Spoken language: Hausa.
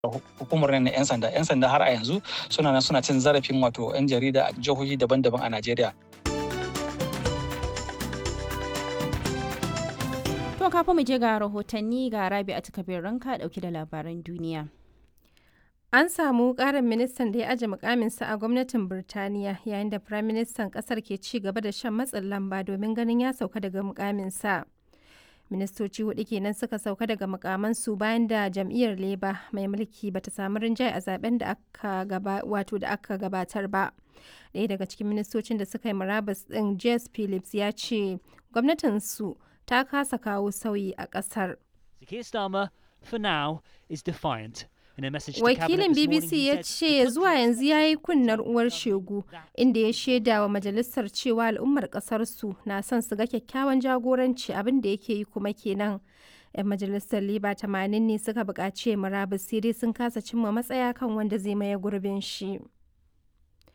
hukumar na 'yan sanda 'yan sanda har a yanzu suna nan suna cin zarafin wato 'yan jarida a jihohi daban-daban a najeriya To kafin mu je ga rahotanni ga Rabi a takabir ranka dauke da labaran duniya. An samu ƙarin ministan da ya aje mukaminsa a gwamnatin Birtaniya yayin da firaministan ƙasar ke ci gaba da shan matsin lamba domin ganin ya sauka daga mukaminsa. Ministoci hudu kenan suka sauka daga mukamansu bayan da jam'iyyar Labour mai mulki bata samu rinjaye a zaben da aka gaba wato da aka gabatar ba. Ɗaya daga cikin ministocin da suka yi murabus ɗin Jess Phillips ya ce gwamnatinsu ta kasa kawo sauyi a ƙasar. Keir Starmer, for now, is defiant. Wakilin BBC ya ce zuwa yanzu ya yi kunnar uwar shegu inda ya shaida wa majalisar cewa al'ummar ƙasarsu na son su ga kyakkyawan jagoranci abin da yake yi kuma kenan. 'Yan majalisar Liba 80 ne suka buƙaci murabus sai dai sun kasa cimma matsaya kan wanda zai maye gurbin shi.